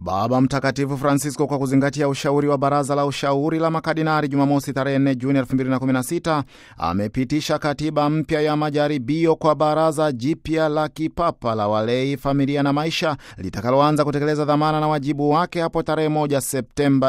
Baba Mtakatifu Francisco, kwa kuzingatia ushauri wa Baraza la Ushauri la Makardinali, Jumamosi tarehe 4 Juni 2016 amepitisha katiba mpya ya majaribio kwa Baraza Jipya la Kipapa la Walei, Familia na Maisha, litakaloanza kutekeleza dhamana na wajibu wake hapo tarehe 1 Septemba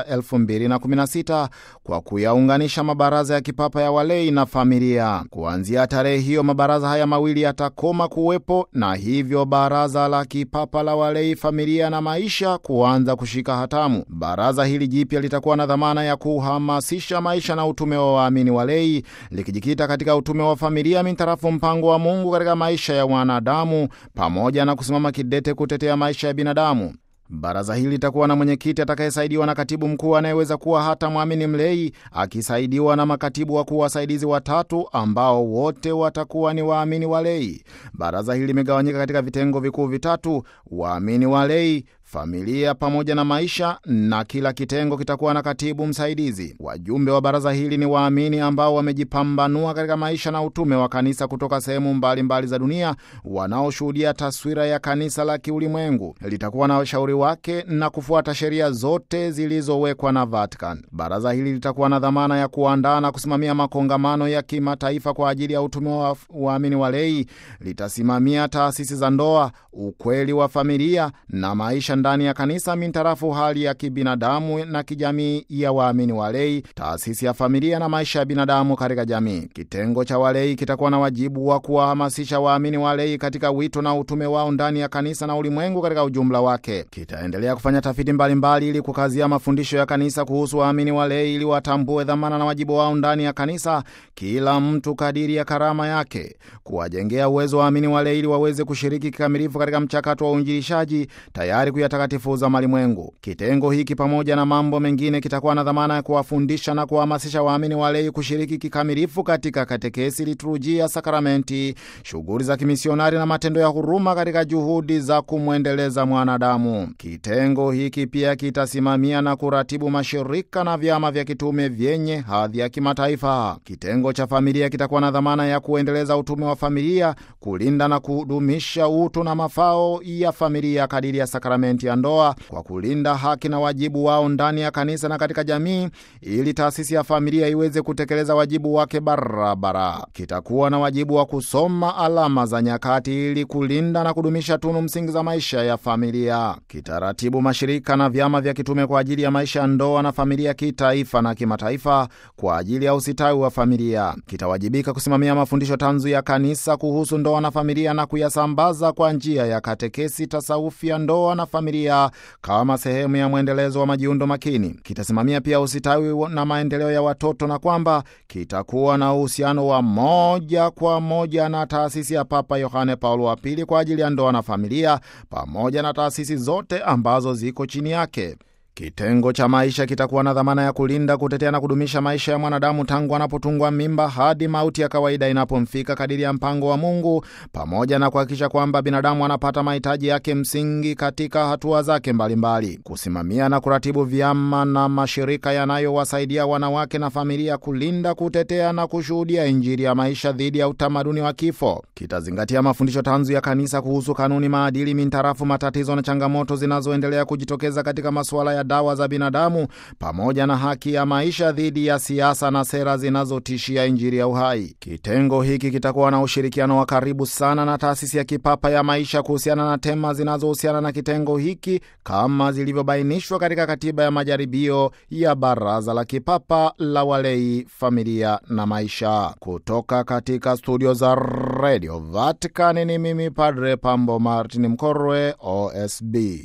2016 kwa kuyaunganisha mabaraza ya kipapa ya walei na familia. Kuanzia tarehe hiyo, mabaraza haya mawili yatakoma kuwepo na hivyo Baraza la Kipapa la Walei, Familia na Maisha kuanza kushika hatamu. Baraza hili jipya litakuwa na dhamana ya kuhamasisha maisha na utume wa waamini walei, likijikita katika utume wa familia mintarafu mpango wa Mungu katika maisha ya wanadamu, pamoja na kusimama kidete kutetea maisha ya binadamu. Baraza hili litakuwa na mwenyekiti atakayesaidiwa na katibu mkuu anayeweza kuwa hata mwamini mlei, akisaidiwa na makatibu wakuu wasaidizi watatu ambao wote watakuwa ni waamini walei. Baraza hili limegawanyika katika vitengo vikuu vitatu: waamini walei familia pamoja na maisha, na kila kitengo kitakuwa na katibu msaidizi. Wajumbe wa baraza hili ni waamini ambao wamejipambanua katika maisha na utume wa kanisa kutoka sehemu mbalimbali za dunia, wanaoshuhudia taswira ya kanisa la kiulimwengu. Litakuwa na washauri wake na kufuata sheria zote zilizowekwa na Vatican. Baraza hili litakuwa na dhamana ya kuandaa na kusimamia makongamano ya kimataifa kwa ajili ya utume wa waamini walei. Litasimamia taasisi za ndoa, ukweli wa familia na maisha ndani ya kanisa mintarafu hali ya kibinadamu na kijamii ya waamini walei, taasisi ya familia na maisha ya binadamu katika jamii. Kitengo cha walei kitakuwa na wajibu wa kuwahamasisha waamini walei katika wito na utume wao ndani ya kanisa na ulimwengu katika ujumla wake. Kitaendelea kufanya tafiti mbalimbali ili kukazia mafundisho ya kanisa kuhusu waamini walei, ili watambue dhamana na wajibu wao ndani ya kanisa, kila mtu kadiri ya karama yake, kuwajengea uwezo waamini walei ili waweze kushiriki kikamilifu katika mchakato wa uinjilishaji tayari kuyatakatifuza malimwengu. Kitengo hiki pamoja na mambo mengine kitakuwa na dhamana ya kuwafundisha na kuwahamasisha waamini walei kushiriki kikamilifu katika katekesi, liturujia, sakramenti, shughuli za kimisionari na matendo ya huruma katika juhudi za kumwendeleza mwanadamu. Kitengo hiki pia kitasimamia na kuratibu mashirika na vyama vya kitume vyenye hadhi ya kimataifa. Kitengo cha familia kitakuwa na dhamana ya kuendeleza utume wa familia, kulinda na kudumisha utu na mafao ya familia kadiri ya sakramenti ya ndoa kwa kulinda haki na wajibu wao ndani ya kanisa na katika jamii, ili taasisi ya familia iweze kutekeleza wajibu wake barabara. Kitakuwa na wajibu wa kusoma alama za nyakati ili kulinda na kudumisha tunu msingi za maisha ya familia. Kitaratibu mashirika na vyama vya kitume kwa ajili ya maisha ya ndoa na familia kitaifa na kimataifa kwa ajili ya usitawi wa familia. Kitawajibika kusimamia mafundisho tanzu ya kanisa kuhusu ndoa na familia na kuyasambaza kwa njia ya katekesi, tasawufi ya ndoa na familia kama sehemu ya mwendelezo wa majiundo makini. Kitasimamia pia usitawi na maendeleo ya watoto na kwamba kitakuwa na uhusiano wa moja kwa moja na taasisi ya Papa Yohane Paulo wa Pili kwa ajili ya ndoa na familia pamoja na taasisi zote ambazo ziko chini yake. Kitengo cha maisha kitakuwa na dhamana ya kulinda, kutetea na kudumisha maisha ya mwanadamu tangu anapotungwa mimba hadi mauti ya kawaida inapomfika kadiri ya mpango wa Mungu, pamoja na kuhakikisha kwamba binadamu anapata mahitaji yake msingi katika hatua zake mbalimbali mbali. Kusimamia na kuratibu vyama na mashirika yanayowasaidia wanawake na familia kulinda, kutetea na kushuhudia Injili ya maisha dhidi ya utamaduni wa kifo. Kitazingatia mafundisho tanzu ya kanisa kuhusu kanuni, maadili mintarafu matatizo na changamoto zinazoendelea kujitokeza katika masuala ya dawa za binadamu pamoja na haki ya maisha dhidi ya siasa na sera zinazotishia injili ya uhai. Kitengo hiki kitakuwa na ushirikiano wa karibu sana na taasisi ya kipapa ya maisha kuhusiana na tema zinazohusiana na kitengo hiki kama zilivyobainishwa katika katiba ya majaribio ya Baraza la Kipapa la Walei, Familia na Maisha. Kutoka katika studio za Radio Vatican ni mimi Padre Pambo Martin Mkorwe, OSB.